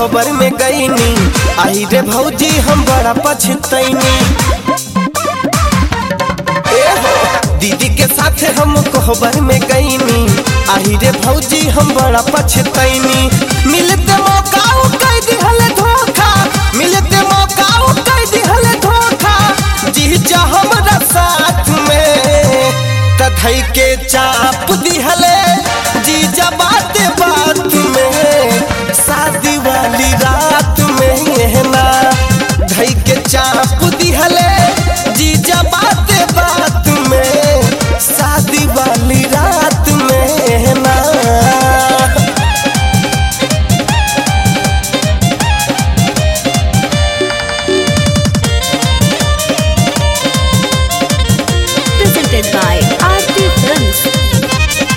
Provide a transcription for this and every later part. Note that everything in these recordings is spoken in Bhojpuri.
कोहबर में गईनी आई रे भौजी हम बड़ा पछतैनी ए हो दीदी के साथ हम कोहबर में गईनी आई रे भौजी हम बड़ा पछतैनी मिलते मौका उ कह दिहल धोखा मिलते मौका उ कह दिहल धोखा जी जा हमरा साथ में तथई के चाप दिहले जी जा बात बात में शादी वाली रात में ये ना धई के चाप दिहले जी जा बात बात में शादी वाली रात में ये ना presented by Aarti Films.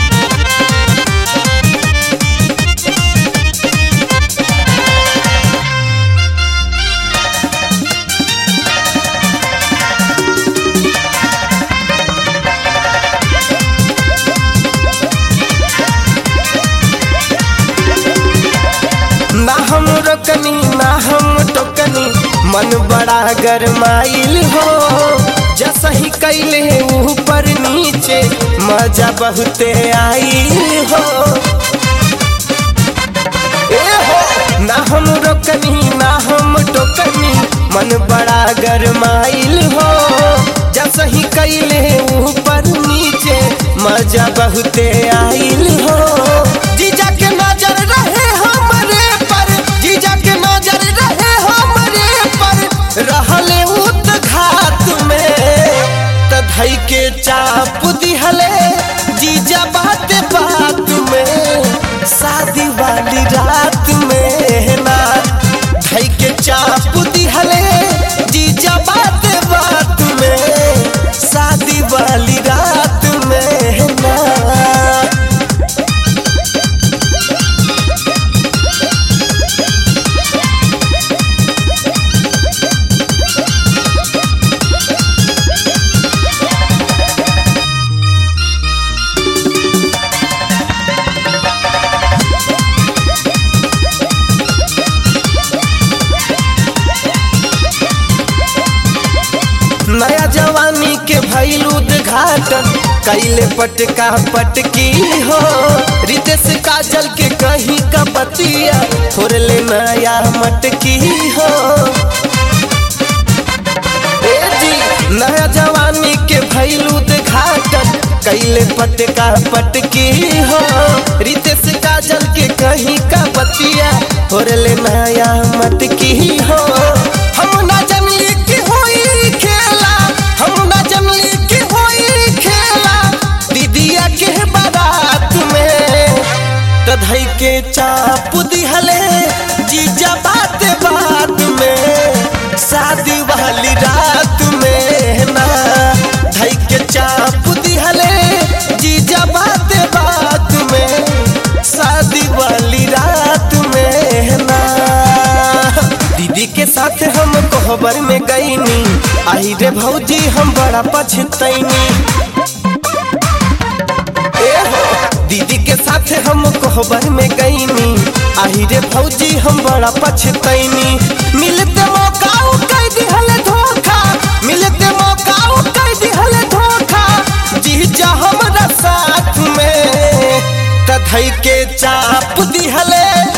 ना हम रोकनी ना हम टोकनी मन बड़ा गरमाइल हो जैसा ही कैले ऊपर नीचे मजा बहुते आइल हो ए हो ना हम रोकनी ना हम टोकनी मन बड़ा गरमाइल हो जैसा ही कैले ऊपर नीचे मजा बहुते आइल हो जीजा के नजर रहे हमरे पर जीजा के नजर रहे हमरे पर रहले उत घात में तधई के चाप दिहले जीजा बात बात में शादी वाली रात में ना धई के चाप दिहले जीजा बात बात में शादी वाली रात में ना नया जवानी के भैल उद्घाटन कैले पटका पटकी हो रितेश काजल के कहीं का बतिया फोरले नया मटकी हो ए जी नया जवानी के भैल उद्घाटन कैले पटका पटकी हो रितेश काजल के कहीं का बतिया फोरले नया मटकी हो हम ना जनली की होई खेला हम ना जनली की होई खेला दीदिया के बारात में तधई के चाप दिहले जीजा बात बात में शादी वाली रात में ना धई के चाप दिहले जीजा बात बात में शादी वाली रात में ना दीदी के साथ हम कोहबर में गईनी आई रे भौजी हम बड़ा पछतैनी ए हो दीदी के साथ हम कोहबर में गईनी आई रे भौजी हम बड़ा पछतैनी मिलते मौका उ कह दिहल धोखा मिलते मौका उ कह दिहल धोखा जी जा हमरा साथ में तधई के चाप दिहले